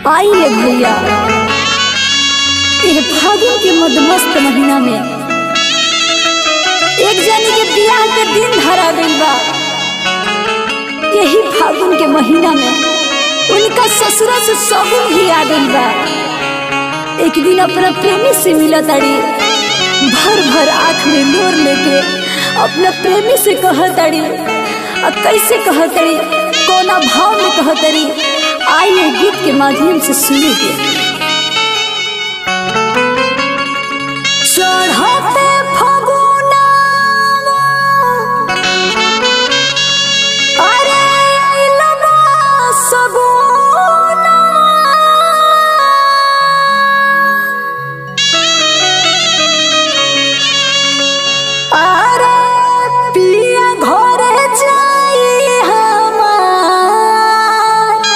आई ले भैया ये फागुन के मधुमस्त महीना में एक जनी के बियाह के दिन धरा गइल बा यही फागुन के महीना में उनका ससुरा से सगुन भी आ गइल बा एक दिन अपना प्रेमी से मिला ताड़ी भर भर आँख में लोर लेके अपना प्रेमी से कह ताड़ी और कैसे कह ताड़ी कोना भाव में कह ताड़ी आइए गीत के माध्यम से सुनेंगे चढ़ते फगुनावा, अरे अइलबा सगुनावा। अरे पिया घरे जाई हमार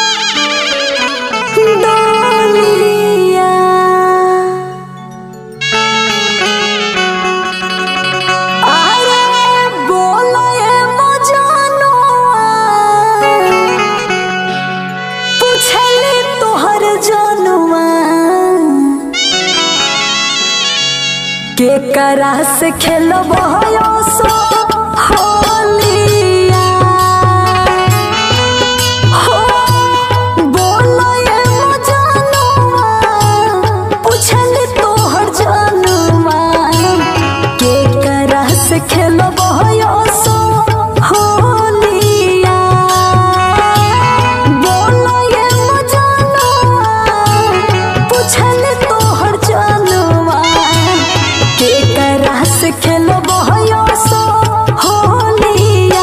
डोलिया अरे बोले मजनुआ पूछली तोहर जनुआ के करा से खेलब सो होलिया हो बोलो ये मजनुआ पूछली तोहर जनुआ के करा से खेलब सो होलिया बोलो ये मजनुआ पूछली तोहर जनुआ के करा से खेलब सो होलिया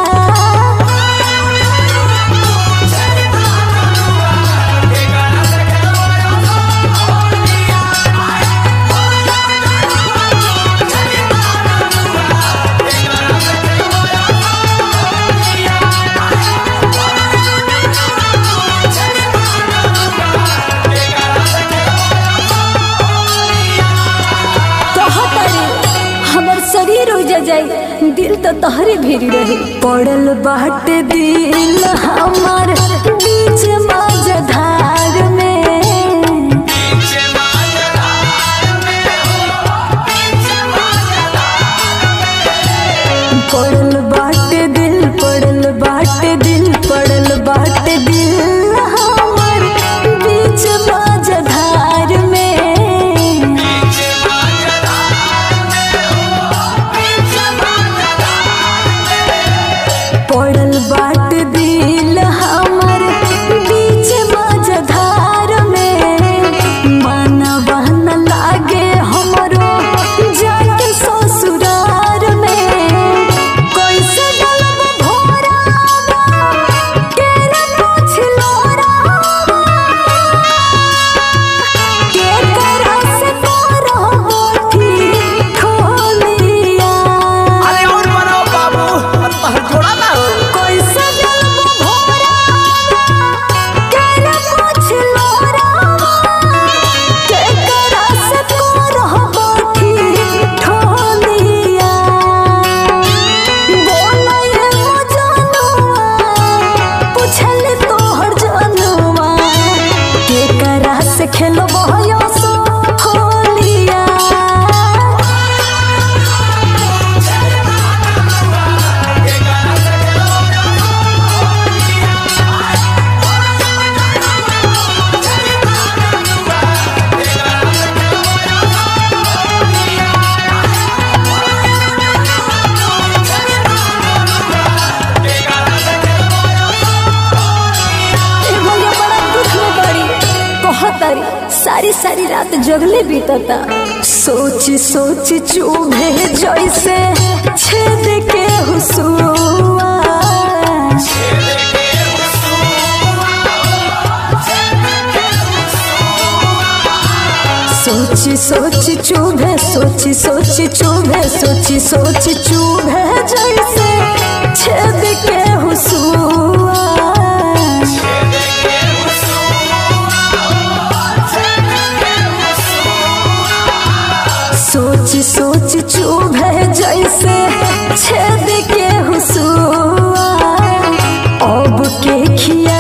कहतरी हमर शरीर उजा जाई दिल तो तहरे भेरी रहे पड़ल बाट दिल हमर बीच मझधार में पड़ल बाट दिल पड़ल बाट दिल पड़ल बाट दिल हमर बीच मझधार में पड़ल बाट दिल हमर बीच मझधार में मनवा न लागे हमरो जाके ससुरार में कैसे गलब भोरावा केना पूछलो रावा के करा से करहो ठीक ठोलिया अरे और बनाओ बाबू और तहर जोड़ा ना हो कैसे गलब भोरावा केना पूछलो रावा के करा से करहो ठीक ठोलिया बोला ये मजनुआ पूछल तोहर जनुआ के करा से खेलब सो होलिया ए भैया बड़ा दुख में पड़ी कहतारी सारी सारी रात जगले बीतता सोच सोच चूभे जैसे छेद के हुसुआ सोची सोची चुभे सोची सोची चुभे सोची सोची चुभे जैसे छेद के हुसुआ सोची सोची चुभे जैसे छेद के हुसुआ अब के खिया